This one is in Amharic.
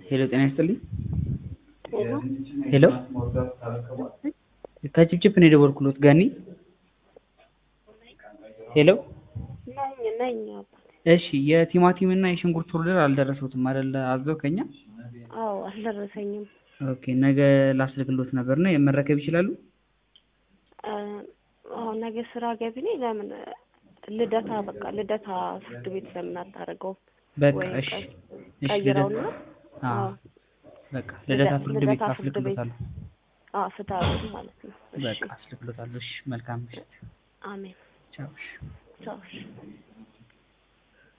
ሄሎ ጤና ይስጥልኝ። ሄሎ ሄሎ ከጭብጭብ ነው የደወልኩሎት ጋኒ። ሄሎ ነኝ ነኝ አባት። እሺ የቲማቲም እና የሽንኩርት ኦርደር አልደረሱትም አይደለ? አዘው ከኛ አዎ አልደረሰኝም። ኦኬ ነገ ላስልክሎት ነበር ነው መረከብ ይችላሉ? አዎ ነገ ስራ ገቢ ነኝ። ለምን ልደታ በቃ ልደታ ፍርድ ቤት ለምን አታደርገውም? በቃ ወይ እሺ ቀይ- እሺ ቀይረውና ልደታ አዎ አዎ በቃ ልደታ ልደ- ፍርድ ቤት ልደታ ፍርድ ቤት አስልክሎታለሁ። አዎ ፍትሀዊ ማለት ነው። እሺ በቃ አስልክሎታለሁ። እሺ መልካም ምሽት። አሜን። ቻው። እሺ። ቻው እሺ።